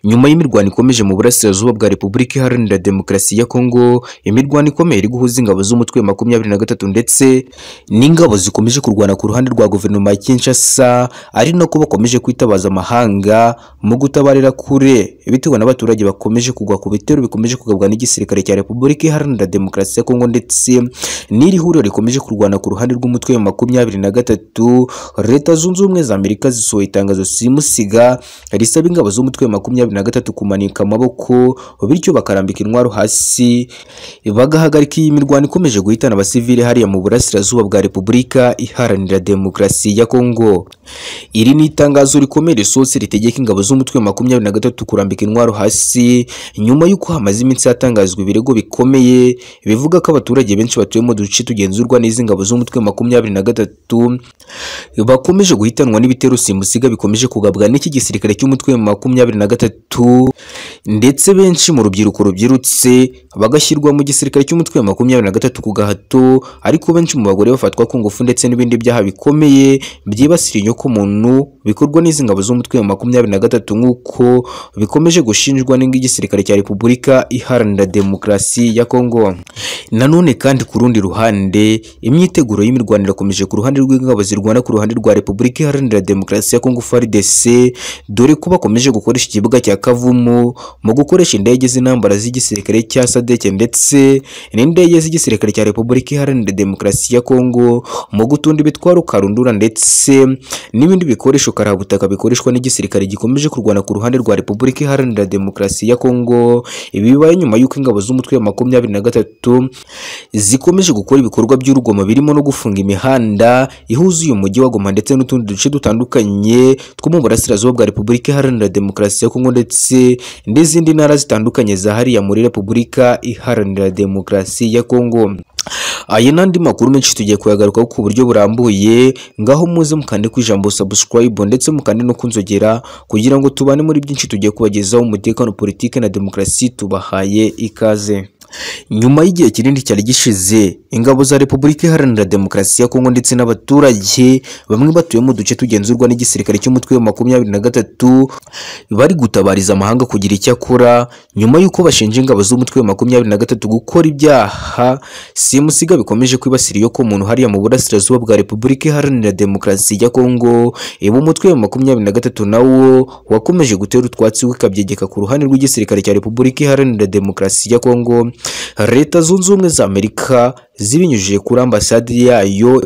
Nyuma y'imirwano ikomeje mu burasirazuba bwa Repubulika Iharanira Demokarasi ya Kongo, imirwano ikomeye iri guhuza ingabo z'umutwe wa makumyabiri na gatatu ndetse n'ingabo zikomeje kurwana ku ruhande rwa guverinoma ya Kinshasa, ari nako bakomeje kwitabaza amahanga mu gutabarira kure bitewe n'abaturage bakomeje kugwa ku bitero bikomeje kugabwa n'igisirikare cya Repubulika Iharanira Demokarasi ya Kongo ndetse n'iri huriro rikomeje kurwana ku ruhande rw'umutwe wa makumyabiri na gatatu, Leta Zunze Ubumwe za Amerika zisohoye itangazo simusiga risaba ingabo z'umutwe wa makumyabiri na gatatu kumanika amaboko bityo bakarambika intwaro hasi bagahagarika iyi mirwano ikomeje guhitana abasivili hariya mu burasirazuba bwa Repubulika Iharanira Demokarasi ya Kongo. Iri ni itangazo rikomeye risohotse ritegeka ingabo z'umutwe wa makumyabiri na gatatu kurambika intwaro hasi nyuma y'uko hamaze iminsi hatangazwa ibirego bikomeye bivuga ko abaturage benshi batuye mu duce tugenzurwa n'izi ngabo z'umutwe wa makumyabiri na gatatu bakomeje guhitanwa n'ibitero simusiga bikomeje kugabwa n'iki gisirikare cy'umutwe wa makumyabiri na gatatu ndetse benshi mu rubyiruko rubyirutse bagashyirwa mu gisirikare cy'umutwe wa makumyabiri na gatatu ku gahato ariko benshi mu bagore bafatwa ku ngufu ndetse n'ibindi byaha bikomeye byibasira inyoko muntu bikorwa n'izi ngabo z'umutwe wa makumyabiri na gatatu nk'uko bikomeje gushinjwa n'igisirikare cya Repubulika Iharanira Demokarasi ya Kongo. Nanone kandi ku rundi ruhande imyiteguro y'imirwano irakomeje ku ruhande rw'ingabo zirwana ku ruhande rwa Repubulika Iharanira Demokarasi ya Kongo FARDC dore ko bakomeje gukoresha ikibuga cya Kavumu mu gukoresha indege z'intambara z'igisirikare cya SADC ndetse n'indege z'igisirikare cya Repubulika Iharanira Demokarasi ya Kongo mu gutunda ibitwaro karundura ndetse n'ibindi bikoresho karabutaka bikoreshwa n'igisirikare gikomeje kurwana ku ruhande rwa Repubulika Iharanira Demokarasi ya Kongo ibi bibaye nyuma y'uko ingabo z'umutwe wa makumyabiri na gatatu zikomeje gukora ibikorwa by'urugomo birimo no gufunga imihanda ihuza uyu mujyi wa Goma ndetse n'utundi duce dutandukanye two mu burasirazuba bwa Repubulika Iharanira Demokarasi ya Kongo ndetse n'izindi ntara zitandukanye za hariya muri Repubulika Iharanira Demokarasi ya Kongo. Aya n'andi makuru menshi tugiye kuyagarukaho ku buryo burambuye ngaho muze mukande ku ijambo subscribe ndetse mukande no kunzogera kugira ngo tubane muri byinshi tugiye kubagezaho umutekano politiki na demokarasi tubahaye ikaze nyuma y'igihe kinini cyari gishize ingabo za Repubulika Iharanira Demokarasi ya Kongo ndetse n'abaturage bamwe batuye mu duce tugenzurwa n'igisirikare cy'umutwe wa makumyabiri na gatatu bari gutabariza amahanga kugira icyo akora nyuma y'uko bashinja ingabo z'umutwe wa makumyabiri na gatatu gukora ibyaha simusiga bikomeje kwibasira iyo ko umuntu hariya mu burasirazuba bwa Repubulika Iharanira Demokarasi ya Kongo ibu umutwe wa makumyabiri na gatatu nawo wakomeje gutera utwatsi wikabyegeka ku ruhande rw'igisirikare cya Repubulika Iharanira Demokarasi ya Kongo leta zunze ubumwe za amerika zibinyujije kuri ambasade yayo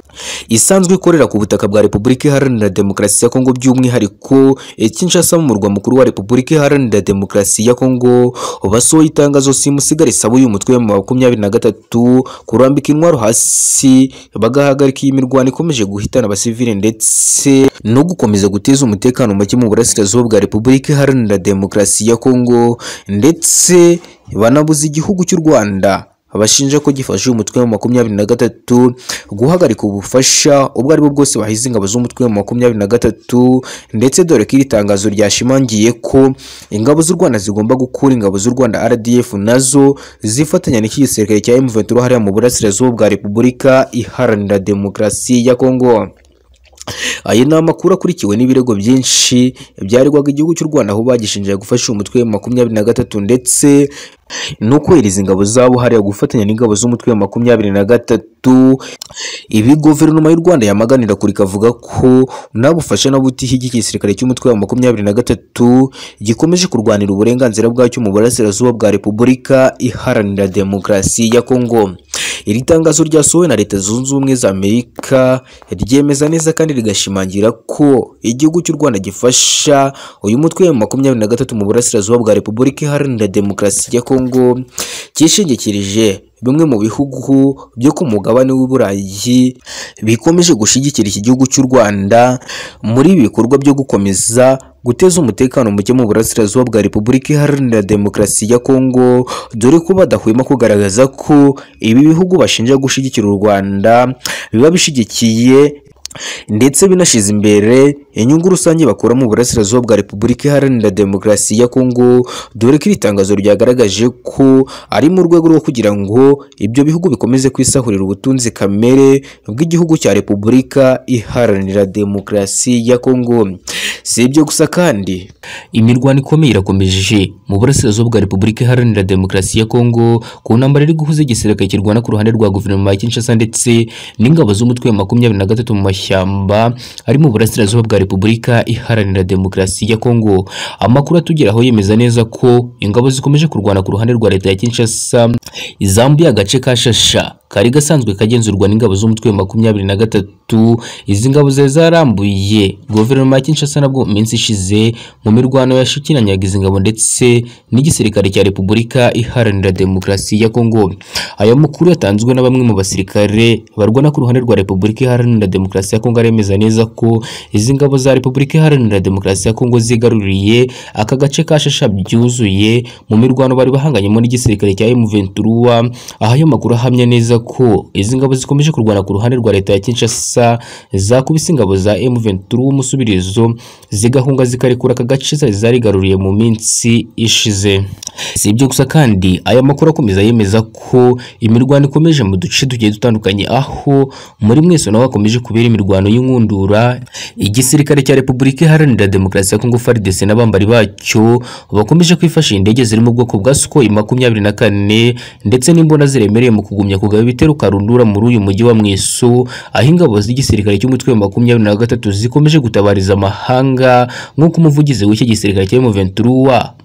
isanzwe ikorera ku butaka bwa repubulika iharanira demokarasi ya kongo by'umwihariko kinshasa mu murwa mukuru wa repubulika iharanira demokarasi ya kongo basohoye itangazo simusiga risaba uyu mutwe wa makumyabiri na gatatu kurambika intwaro hasi bagahagarika iyi mirwano ikomeje guhitana abasivili ndetse no gukomeza guteza umutekano muke mu burasirazuba bwa repubulika iharanira demokarasi ya kongo ndetse banabuza igihugu cy'u Rwanda bashinja ko gifashe umutwe wa makumyabiri na gatatu guhagarika ubufasha ubwo aribwo bwose bahize ingabo z'umutwe wa makumyabiri na gatatu ndetse dore ko iri tangazo ryashimangiye ko ingabo z'u Rwanda zigomba gukura ingabo z'u Rwanda RDF nazo zifatanya n'iki gisirikare cya M23 hariya mu burasirazuba bwa Repubulika Iharanira Demokarasi ya Kongo aya ni amakuru akurikiwe n'ibirego byinshi byaregwaga igihugu cy'u Rwanda aho bagishinjaga gufasha umutwe wa makumyabiri na gatatu ndetse no kohereza ingabo zabo hariya gufatanya n'ingabo z'umutwe wa makumyabiri na gatatu ibi guverinoma y'u Rwanda yamaganira kure ikavuga ko nta bufasha na butihi igisirikare cy'umutwe wa makumyabiri na gatatu gikomeje kurwanira uburenganzira bwacyo mu burasirazuba bwa Repubulika Iharanira Demokarasi ya Kongo iri tangazo ryasohowe na leta zunze ubumwe za amerika ryemeza neza kandi rigashimangira ko igihugu cy'u rwanda gifasha uyu mutwe wa makumyabiri na gatatu mu burasirazuba bwa repubulika iharanira demokarasi ya kongo cyishingikirije bimwe mu bihugu byo ku mugabane w'uburayi bikomeje gushyigikira iki gihugu cy'u rwanda muri ibi bikorwa byo gukomeza guteza umutekano muke mu burasirazuba bwa Repubulika Iharanira Demokarasi ya Kongo dore ko badahwema kugaragaza ko ibi bihugu bashinja gushyigikira u Rwanda biba bishyigikiye ndetse binashyize imbere inyungu rusange bakura mu burasirazuba bwa repubulika iharanira demokarasi ya kongo dore ko iri tangazo ryagaragaje ko ari mu rwego rwo kugira ngo ibyo bihugu bikomeze kwisahurira ubutunzi kamere bw'igihugu cya repubulika iharanira demokarasi ya kongo si ibyo gusa kandi imirwano ikomeye irakomeje mu burasirazuba bwa repubulika iharanira demokarasi ya kongo ku ntambara iri guhuza igisirikare kirwana ku ruhande rwa guverinoma ya kinshasa ndetse n'ingabo z'umutwe wa makumyabiri na gatatu mu mashyamba ari mu burasirazuba bwa repubulika iharanira demokarasi ya kongo amakuru atugeraho yemeza neza ko ingabo zikomeje kurwana ku ruhande rwa leta ya kinshasa izambuye agace ka shasha kari gasanzwe kagenzurwa n'ingabo z'umutwe wa makumyabiri na gatatu izi ngabo zari zarambuye guverinoma ya kinshasa nabwo mu minsi ishize mu mirwano yashikiranyaga izi ngabo ndetse n'igisirikare cya repubulika iharanira demokarasi ya kongo aya makuru yatanzwe na bamwe mu basirikare barwana ku ruhande rwa repubulika iharanira demokarasi ya kongo aremeza neza ko izi ngabo za repubulika iharanira demokarasi ya kongo zigaruriye aka gace ka shasha byuzuye mu mirwano bari bahanganyemo n'igisirikare cya M23 aha ayo makuru ahamya neza ko izi ngabo zikomeje kurwana ku ruhande rwa leta ya Kinshasa zakubise ingabo za M23 umusubirizo zigahunga zikarekura aka gace zari zarigaruriye mu minsi ishize si ibyo gusa kandi aya makuru akomeza yemeza ko imirwano ikomeje mu duce tugiye dutandukanye aho muri mwese naho hakomeje kubera imirwano y'inkundura igisirikare cya Repubulika Iharanira Demokarasi ya Kongo FARDC n'abambari bacyo bakomeje kwifashisha indege ziri mu bwoko bwa Sukhoi makumyabiri na kane ndetse n'imbunda ziremereye mu kugumya kugaba ibitero karundura muri uyu mujyi wa Mweso aho ingabo z'igisirikare cy'umutwe wa makumyabiri na gatatu zikomeje gutabariza amahanga nk'uko umuvugizi w'iki gisirikare cya M23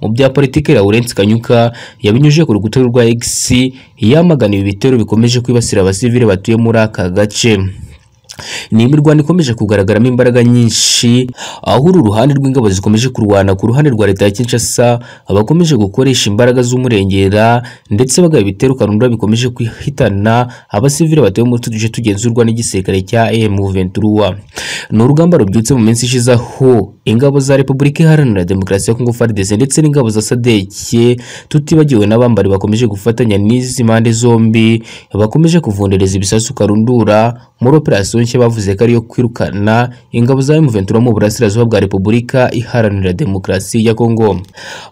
mu bya politiki Laurence Kanyuka yabinyujije ku rukuta rwa X yamagana ibi bitero bikomeje kwibasira abasivile batuye muri aka gace ni imirwano ikomeje kugaragaramo imbaraga nyinshi aho uru ruhande rw'ingabo zikomeje kurwana ku ruhande rwa leta ya Kinshasa abakomeje gukoresha imbaraga z'umurengera ndetse bagaba ibitero karundura bikomeje kwihitana abasivile batuye muri utu duce tugenzurwa n'igisirikare cya M23 ni urugamba rubyutse mu minsi ishize aho ingabo za Repubulika Iharanira Demokarasi ya Kongo FARDC ndetse n'ingabo za sadeke tutibagiwe n'abambari bakomeje gufatanya n'izi mpande zombi bakomeje kuvundereza ibisasu karundura muri operasiyo nshya bavuze ko ariyo kwirukana ingabo za M23 mu burasirazuba bwa Repubulika Iharanira Demokarasi ya Kongo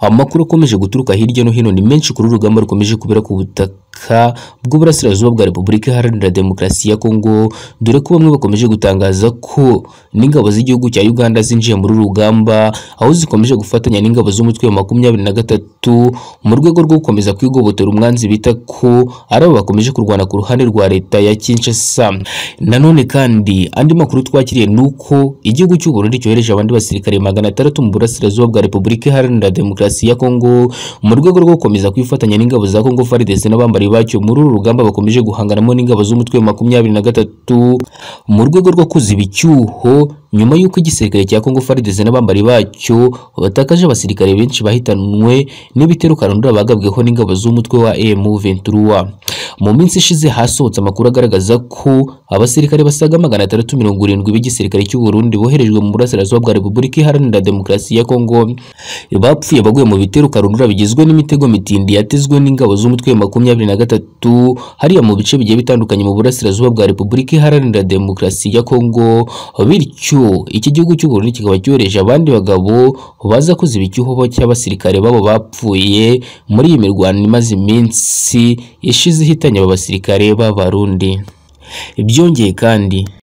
amakuru akomeje guturuka hirya no hino ni menshi kuri uru rugamba rukomeje kubera ku butaka ubutaka bw'uburasirazuba bwa Repubulika Iharanira Demokarasi ya Kongo dore ko bamwe bakomeje gutangaza ko n'ingabo z'igihugu cya Uganda zinjiye muri rugamba aho zikomeje gufatanya n'ingabo z'umutwe wa makumyabiri na gatatu mu rwego rwo gukomeza kwigobotera umwanzi bita ko ari abo bakomeje kurwana ku ruhande rwa leta ya Kinshasa nanone kandi andi makuru twakiriye ni uko igihugu cy'u Burundi cyohereje abandi basirikare magana atandatu mu burasirazuba bwa Repubulika Iharanira Demokarasi ya Kongo mu rwego rwo gukomeza kwifatanya n'ingabo za Kongo FARDC n'abambari bacyo muri uru rugamba bakomeje guhanganamo n'ingabo z'umutwe wa makumyabiri na gatatu mu rwego rwo kuziba icyuho nyuma y'uko igisirikare cya Kongo FARDC n'abambari bacyo batakaje abasirikare benshi bahitanwe n'ibitero karundura bagabweho n'ingabo z'umutwe wa M23 mu minsi ishize hasohotse amakuru agaragaza ko abasirikare basaga magana atandatu mirongo irindwi b'igisirikare cy'u Burundi boherejwe mu burasirazuba bwa Repubulika Iharanira Demokarasi ya Kongo bapfuye baguye mu bitero karundura bigizwe n'imitego mitindi yatezwe n'ingabo z'umutwe wa makumyabiri na gatatu hariya mu bice bigiye bitandukanye mu burasirazuba bwa Repubulika Iharanira Demokarasi ya Kongo bityo iki gihugu cy'u Burundi kikaba cyohereje abandi bagabo baza kuziba icyuho cy'abasirikare babo bapfuye muri iyi mirwano imaze iminsi ishize ihitanye aba basirikare b'abarundi byongeye kandi